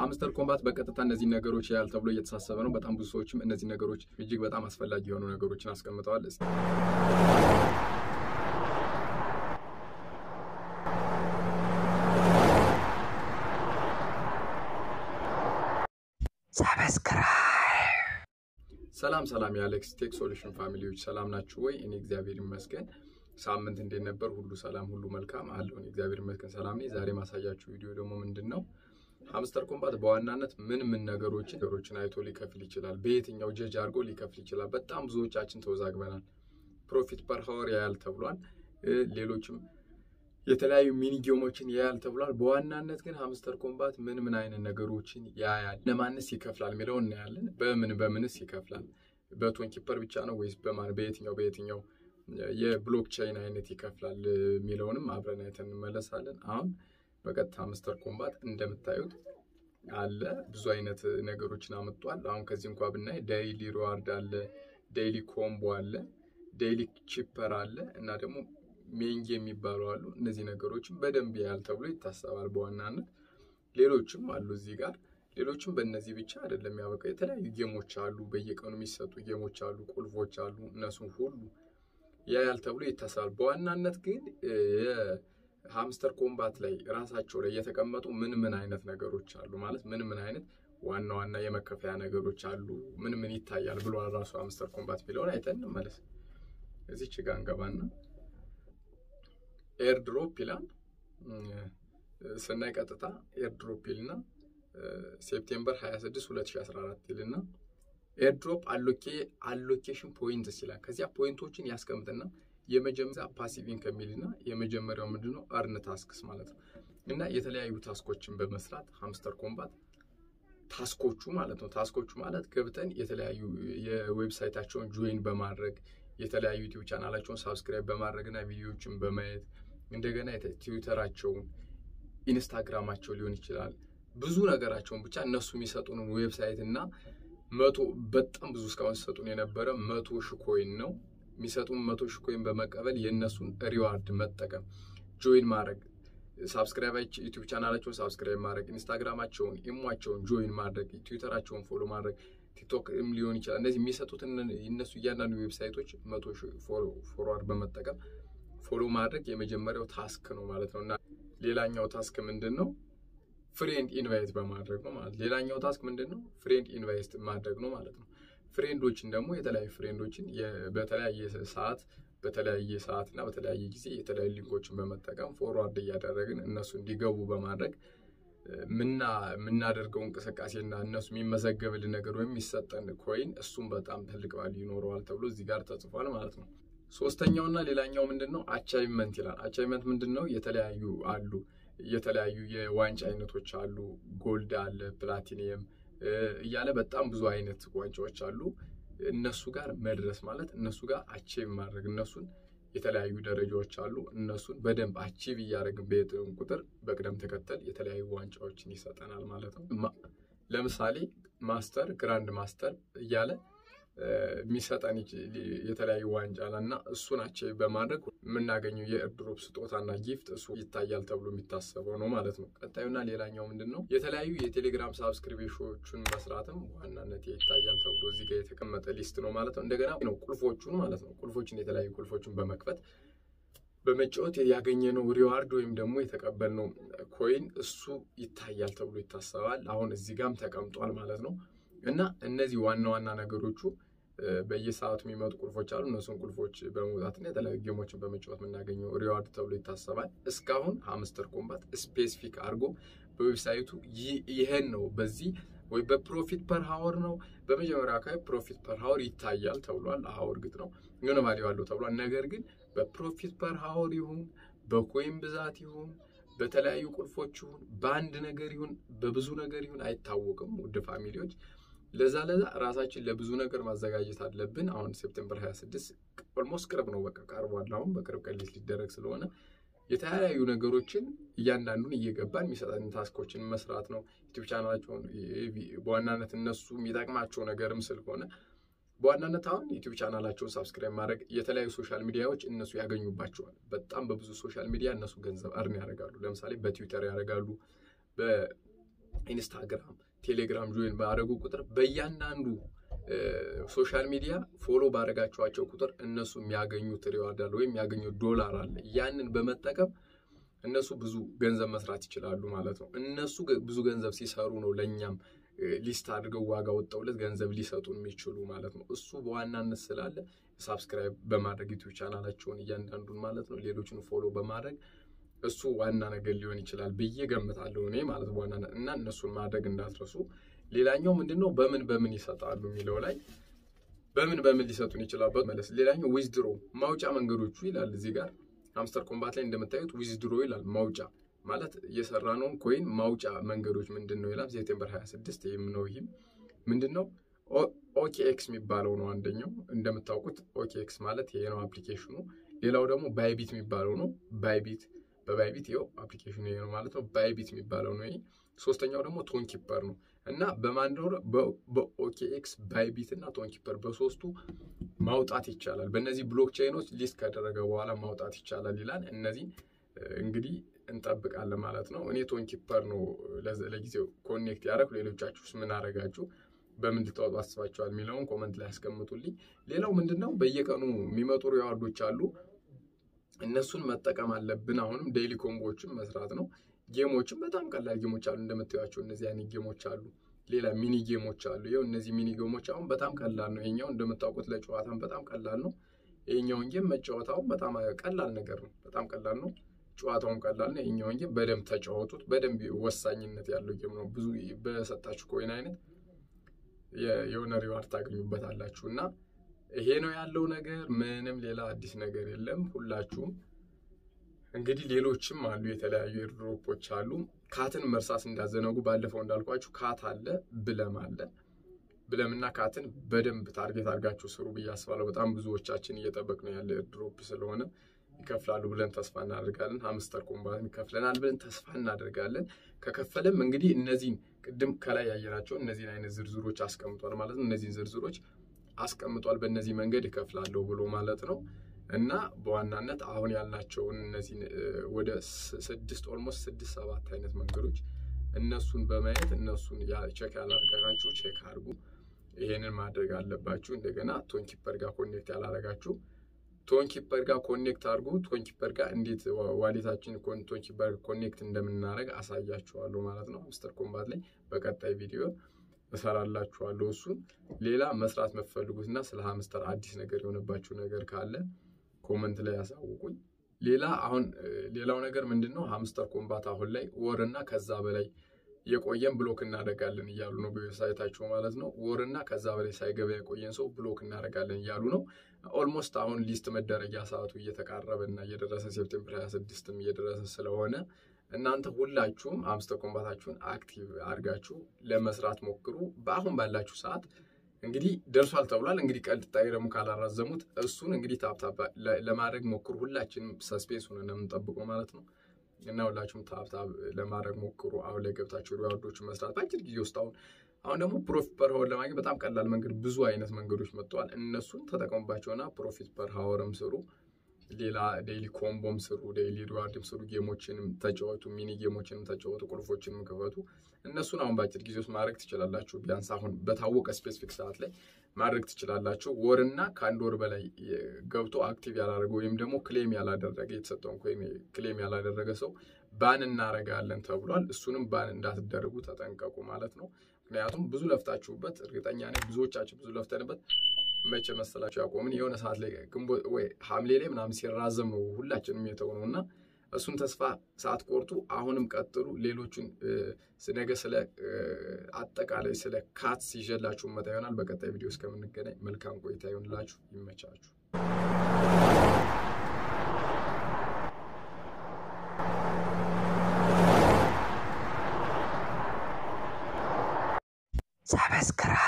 ሃምስተር ኮምባት በቀጥታ እነዚህ ነገሮች ያህል ተብሎ እየተሳሰበ ነው። በጣም ብዙ ሰዎችም እነዚህ ነገሮች እጅግ በጣም አስፈላጊ የሆኑ ነገሮችን አስቀምጠዋል። እስኪ ሰላም ሰላም፣ የአሌክስ ቴክ ሶሉሽን ፋሚሊዎች ሰላም ናችሁ ወይ? እኔ እግዚአብሔር ይመስገን። ሳምንት እንዴት ነበር? ሁሉ ሰላም፣ ሁሉ መልካም አለው። እኔ እግዚአብሔር ይመስገን ሰላም ነኝ። ዛሬ ማሳያችሁ ቪዲዮ ደግሞ ምንድን ነው ሃምስተር ኮምባት በዋናነት ምን ምን ነገሮችን ነገሮችን አይቶ ሊከፍል ይችላል፣ በየትኛው ጀጅ አድርጎ ሊከፍል ይችላል። በጣም ብዙዎቻችን ተወዛግበናል። ፕሮፊት ፐር ሀወር ያያል ተብሏል። ሌሎችም የተለያዩ ሚኒ ጌሞችን ያያል ተብሏል። በዋናነት ግን ሃምስተር ኮምባት ምን ምን አይነት ነገሮችን ያያል፣ ለማንስ ይከፍላል የሚለው እናያለን። በምን በምንስ ይከፍላል፣ በቶን ኪፐር ብቻ ነው ወይስ በማን በየትኛው በየትኛው የብሎክቼን አይነት ይከፍላል የሚለውንም አብረን አይተን እንመለሳለን። አሁን በቀጥታ ሃምስተር ኮምባት እንደምታዩት አለ ብዙ አይነት ነገሮችን አመጧል። አሁን ከዚህ እንኳ ብናይ ዴይሊ ሪዋርድ አለ፣ ዴይሊ ኮምቦ አለ፣ ዴይሊ ቺፐር አለ እና ደግሞ ሜንጌ የሚባሉ አሉ። እነዚህ ነገሮችን በደንብ ያህል ተብሎ ይታሰባል። በዋናነት ሌሎችም አሉ እዚህ ጋር ሌሎችም በእነዚህ ብቻ አይደለም ያበቃ የተለያዩ ጌሞች አሉ፣ በየቀኑ የሚሰጡ ጌሞች አሉ፣ ቁልፎች አሉ። እነሱም ሁሉ ያያል ተብሎ ይታሰባል። በዋናነት ግን የሃምስተር ኮምባት ላይ ራሳቸው ላይ የተቀመጡ ምን ምን አይነት ነገሮች አሉ ማለት ምን ምን አይነት ዋና ዋና የመከፈያ ነገሮች አሉ፣ ምን ምን ይታያል ብሎ ራሱ ሃምስተር ኮምባት የሚለውን አይተን እንመለስ። እዚች ጋ እንገባና ኤርድሮፕ ይላል ስናይ ቀጥታ ኤርድሮፕ ይልና ሴፕቴምበር 26 2014 ይልና ኤርድሮፕ አሎኬሽን ፖይንትስ ይላል። ከዚያ ፖይንቶችን ያስቀምጥና የመጀመሪያ ፓሲቭ ኢንከም ይልና የመጀመሪያው ምንድነው አርን ታስክስ ማለት ነው። እና የተለያዩ ታስኮችን በመስራት ሃምስተር ኮምባት ታስኮቹ ማለት ነው። ታስኮቹ ማለት ገብተን የተለያዩ የዌብሳይታቸውን ጆይን በማድረግ የተለያዩ ዩቲዩብ ቻናላቸውን ሳብስክራይብ በማድረግ እና ቪዲዮዎችን በማየት እንደገና ትዊተራቸውን፣ ኢንስታግራማቸው ሊሆን ይችላል ብዙ ነገራቸውን ብቻ እነሱ የሚሰጡንን ዌብሳይት እና መቶ በጣም ብዙ እስካሁን ሲሰጡን የነበረ መቶ ሺህ ኮይን ነው የሚሰጡን መቶ ሺህ ኮይን በመቀበል የእነሱን ሪዋርድ መጠቀም ጆይን ማድረግ ሳብስክራይብ ዩቲዩብ ቻናላቸውን ሳብስክራይብ ማድረግ ኢንስታግራማቸውን ኢሟቸውን ጆይን ማድረግ ትዊተራቸውን ፎሎ ማድረግ ቲክቶክም ሊሆን ይችላል። እነዚህ የሚሰጡትን እነሱ እያንዳንዱ ዌብሳይቶች መቶ ፎሎዋርድ በመጠቀም ፎሎ ማድረግ የመጀመሪያው ታስክ ነው ማለት ነው እና ሌላኛው ታስክ ምንድን ነው? ፍሬንድ ኢንቫይት በማድረግ ነው ማለት ሌላኛው ታስክ ምንድን ነው? ፍሬንድ ኢንቫይት ማድረግ ነው ማለት ነው። ፍሬንዶችን ደግሞ የተለያዩ ፍሬንዶችን በተለያየ ሰዓት በተለያየ ሰዓት እና በተለያየ ጊዜ የተለያዩ ሊንኮችን በመጠቀም ፎርዋርድ እያደረግን እነሱ እንዲገቡ በማድረግ የምናደርገው እንቅስቃሴና እነሱ የሚመዘገብልን ነገር ወይም የሚሰጠን ኮይን እሱም በጣም ትልቅ ቫልዩ ይኖረዋል ተብሎ እዚህ ጋር ተጽፏል ማለት ነው። ሶስተኛውና ሌላኛው ምንድን ነው? አቻይቭመንት ይላል። አቻይቭመንት ምንድን ነው? የተለያዩ አሉ የተለያዩ የዋንጫ አይነቶች አሉ። ጎልድ አለ፣ ፕላቲኒየም እያለ በጣም ብዙ አይነት ዋንጫዎች አሉ። እነሱ ጋር መድረስ ማለት እነሱ ጋር አቺቭ ማድረግ እነሱን የተለያዩ ደረጃዎች አሉ። እነሱን በደንብ አቺቭ እያደረግን በየጥን ቁጥር በቅደም ተከተል የተለያዩ ዋንጫዎችን ይሰጠናል ማለት ነው። ለምሳሌ ማስተር፣ ግራንድ ማስተር እያለ የሚሰጠን የተለያዩ ዋንጫ እና እሱን አቺቭ በማድረግ የምናገኘው የኤርድሮፕ ስጦታና ጊፍት እሱ ይታያል ተብሎ የሚታሰበው ነው ማለት ነው። ቀጣዩና ሌላኛው ምንድን ነው? የተለያዩ የቴሌግራም ሳብስክሪፕሽኖችን መስራትም ዋናነት ይታያል ተብሎ እዚህ ጋር የተቀመጠ ሊስት ነው ማለት ነው። እንደገና ነው ቁልፎቹን ማለት ነው። ቁልፎችን የተለያዩ ቁልፎችን በመክፈት በመጫወት ያገኘነው ሪዋርድ ወይም ደግሞ የተቀበልነው ኮይን እሱ ይታያል ተብሎ ይታሰባል። አሁን እዚህ ጋም ተቀምጧል ማለት ነው። እና እነዚህ ዋና ዋና ነገሮቹ በየሰዓቱ የሚመጡ ቁልፎች አሉ። እነሱን ቁልፎች በመውጣትና የተለያዩ ጌሞችን በመጫወት የምናገኘው ሪዋርድ ተብሎ ይታሰባል። እስካሁን ሃምስተር ኮምባት ስፔሲፊክ አድርጎ በዌብሳይቱ ይህን ነው በዚህ ወይ በፕሮፊት ፐር ሀወር ነው በመጀመሪያ አካባቢ ፕሮፊት ፐር ሀወር ይታያል ተብሏል። አዎ እርግጥ ነው የሆነ ቫሊዩ አለው ተብሏል። ነገር ግን በፕሮፊት ፐር ሀወር ይሁን በኮይን ብዛት ይሁን በተለያዩ ቁልፎች ይሁን በአንድ ነገር ይሁን በብዙ ነገር ይሁን አይታወቅም። ውድ ፋሚሊዎች ለዛ ለዛ ራሳችን ለብዙ ነገር ማዘጋጀት አለብን። አሁን ሴፕቴምበር 26 ኦልሞስት ቅርብ ነው፣ በቃ ቀርቧል። አሁን በቅርብ ቀን ሊደረግ ስለሆነ የተለያዩ ነገሮችን እያንዳንዱን እየገባን የሚሰጠን ታስኮችን መስራት ነው። ዩቲዩብ ቻናላቸውን በዋናነት እነሱ የሚጠቅማቸው ነገርም ስለሆነ በዋናነት አሁን ዩቲዩብ ቻናላቸውን ሳብስክራይብ ማድረግ የተለያዩ ሶሻል ሚዲያዎች እነሱ ያገኙባቸዋል። በጣም በብዙ ሶሻል ሚዲያ እነሱ ገንዘብ እርን ያደርጋሉ። ለምሳሌ በትዊተር ያደርጋሉ፣ ኢንስታግራም፣ ቴሌግራም ጆይን ባደረጉ ቁጥር በእያንዳንዱ ሶሻል ሚዲያ ፎሎ ባደረጋችኋቸው ቁጥር እነሱ የሚያገኙት ሪዋርድ አለ ወይም የሚያገኙት ዶላር አለ። ያንን በመጠቀም እነሱ ብዙ ገንዘብ መስራት ይችላሉ ማለት ነው። እነሱ ብዙ ገንዘብ ሲሰሩ ነው ለእኛም ሊስት አድርገው ዋጋ ወጣውለት ገንዘብ ሊሰጡ የሚችሉ ማለት ነው። እሱ በዋናነት ስላለ ሳብስክራይብ በማድረግ ዩቲዩብ ቻናላቸውን እያንዳንዱን ማለት ነው ሌሎችን ፎሎ በማድረግ እሱ ዋና ነገር ሊሆን ይችላል ብዬ ገምታለሁ እኔ ማለት በዋናነት እና እነሱን ማድረግ እንዳትረሱ። ሌላኛው ምንድን ነው በምን በምን ይሰጣሉ የሚለው ላይ በምን በምን ሊሰጡን ይችላል መለስ። ሌላኛው ዊዝድሮ ማውጫ መንገዶቹ ይላል እዚህ ጋር ሃምስተር ኮምባት ላይ እንደምታዩት ዊዝድሮ ይላል ማውጫ ማለት የሰራነውን ኮይን ማውጫ መንገዶች ምንድን ነው ይላል። ሴፕቴምበር 26 ይህም ነው ይህም ምንድን ነው ኦኬኤክስ የሚባለው ነው አንደኛው እንደምታውቁት ኦኬኤክስ ማለት ይሄ ነው አፕሊኬሽኑ። ሌላው ደግሞ ባይቢት የሚባለው ነው ባይቢት በባይቢት ይኸው አፕሊኬሽኑ ይሄ ነው ማለት ነው ባይቢት የሚባለው ነው ይሄ። ሶስተኛው ደግሞ ቶንኪፐር ነው እና በማንዶር በኦኬኤክስ ባይቢት እና ቶንኪፐር በሶስቱ ማውጣት ይቻላል። በእነዚህ ብሎክቼኖች ሊስት ከደረገ በኋላ ማውጣት ይቻላል ይላል። እነዚህ እንግዲህ እንጠብቃለን ማለት ነው። እኔ ቶንኪፐር ነው ለጊዜው ኮኔክት ያደረግ። ሌሎቻችሁስ ምን አደረጋችሁ? በምን ልታወጡ አስባችኋል የሚለውን ኮመንት ላይ ያስቀምጡልኝ። ሌላው ምንድን ነው በየቀኑ የሚመጡ ሪዋርዶች አሉ። እነሱን መጠቀም አለብን። አሁንም ዴይሊ ኮምቦዎችን መስራት ነው። ጌሞችን በጣም ቀላል ጌሞች አሉ እንደምታዩቸው እነዚህ አይነት ጌሞች አሉ። ሌላ ሚኒ ጌሞች አሉ። ይኸው እነዚህ ሚኒ ጌሞች አሁን በጣም ቀላል ነው። ይሄኛው እንደምታውቁት ለጨዋታም በጣም ቀላል ነው። ይሄኛውን ጌም መጫወታውን በጣም ቀላል ነገር ነው። በጣም ቀላል ነው። ጨዋታውን ቀላል ነው። ይሄኛውን ጌም በደንብ ተጫወቱት። በደንብ ወሳኝነት ያለው ጌም ነው። ብዙ በሰጣችሁ ኮይን አይነት የሆነ ሪዋርድ ታገኙበታላችሁ እና ይሄ ነው ያለው ነገር። ምንም ሌላ አዲስ ነገር የለም። ሁላችሁም እንግዲህ ሌሎችም አሉ፣ የተለያዩ ኤርድሮፖች አሉ። ካትን መርሳት እንዳዘነጉ። ባለፈው እንዳልኳችሁ ካት አለ፣ ብለም አለ። ብለምና ካትን በደንብ ታርጌት አድርጋችሁ ስሩ ብዬ አስባለሁ። በጣም ብዙዎቻችን እየጠበቅ ነው ያለ ኤርድሮፕ ስለሆነ ይከፍላሉ ብለን ተስፋ እናደርጋለን። ሀምስተር ኮምባት ይከፍለናል ብለን ተስፋ እናደርጋለን። ከከፈለም እንግዲህ እነዚህን ቅድም ከላይ ያየናቸው እነዚህን አይነት ዝርዝሮች አስቀምጧል ማለት ነው። እነዚህን ዝርዝሮች አስቀምጧል። በእነዚህ መንገድ ይከፍላለሁ ብሎ ማለት ነው። እና በዋናነት አሁን ያልናቸውን እነዚህን ወደ ስድስት ኦልሞስት ስድስት ሰባት አይነት መንገዶች እነሱን በማየት እነሱን ቼክ ያላደረጋችሁ ቼክ አድርጉ። ይሄንን ማድረግ አለባችሁ። እንደገና ቶንኪፐር ጋር ኮኔክት ያላደረጋችሁ ቶንኪፐር ጋር ኮኔክት አድርጉ። ቶንኪፐር ጋር እንዴት ዋሌታችን ቶንኪፐር ኮኔክት እንደምናደርግ አሳያችኋለሁ ማለት ነው። ሃምስተር ኮምባት ላይ በቀጣይ ቪዲዮ እሰራላችኋለሁ እሱን። ሌላ መስራት የምትፈልጉት እና ስለ ሃምስተር አዲስ ነገር የሆነባችሁ ነገር ካለ ኮመንት ላይ ያሳውቁኝ። ሌላ አሁን ሌላው ነገር ምንድን ነው? ሃምስተር ኮምባት አሁን ላይ ወርና ከዛ በላይ የቆየን ብሎክ እናደርጋለን እያሉ ነው በዌብሳይታቸው ማለት ነው። ወርና ከዛ በላይ ሳይገባ የቆየን ሰው ብሎክ እናደርጋለን እያሉ ነው። ኦልሞስት አሁን ሊስት መደረጊያ ሰዓቱ እየተቃረበ እና እየደረሰ ሴፕቴምበር 26ም እየደረሰ ስለሆነ እናንተ ሁላችሁም ሃምስተር ኮምባታችሁን አክቲቭ አድርጋችሁ ለመስራት ሞክሩ። በአሁን ባላችሁ ሰዓት እንግዲህ ደርሷል ተብሏል። እንግዲህ ቀጣይ ደግሞ ካላራዘሙት እሱን እንግዲህ ታብታብ ለማድረግ ሞክሩ። ሁላችንም ሰስፔንስ ሆነን የምንጠብቀው ማለት ነው እና ሁላችሁም ታብታብ ለማድረግ ሞክሩ። አሁን ላይ ገብታችሁ ሪዋርዶችን መስራት በአጭር ጊዜ ውስጥ አሁን አሁን ደግሞ ፕሮፊት ፐር ሀወር ለማግኘት በጣም ቀላል መንገድ ብዙ አይነት መንገዶች መጥተዋል። እነሱን ተጠቀሙባቸውና ፕሮፊት ፐር ሀወርም ስሩ። ሌላ ዴይሊ ኮምቦም ስሩ፣ ዴይሊ ሪዋርድም ስሩ። ጌሞችንም ተጫወቱ፣ ሚኒ ጌሞችንም ተጫወቱ፣ ቁልፎችንም ክፈቱ። እነሱን አሁን በአጭር ጊዜ ውስጥ ማድረግ ትችላላችሁ። ቢያንስ አሁን በታወቀ ስፔሲፊክ ሰዓት ላይ ማድረግ ትችላላችሁ። ወርና ከአንድ ወር በላይ ገብቶ አክቲቭ ያላደረገ ወይም ደግሞ ክሌም ያላደረገ የተሰጠውን ወይም ክሌም ያላደረገ ሰው ባን እናረጋለን ተብሏል። እሱንም ባን እንዳትደረጉ ተጠንቀቁ ማለት ነው። ምክንያቱም ብዙ ለፍታችሁበት፣ እርግጠኛ ነኝ ብዙዎቻችን ብዙ ለፍተንበት መቼ መሰላችሁ ያቆምን የሆነ ሰዓት ላይ ግንቦት ወይ ሐምሌ ላይ ምናምን ሲራዘም ነው ሁላችንም የተው ነው እና እሱን ተስፋ ሳትቆርጡ አሁንም ቀጥሉ። ሌሎቹን ነገ ስለ አጠቃላይ ስለ ካትስ ይዤላችሁ መጣ ይሆናል። በቀጣይ ቪዲዮ እስከምንገናኝ መልካም ቆይታ ይሆንላችሁ። ይመቻችሁ። ሰብስክራይብ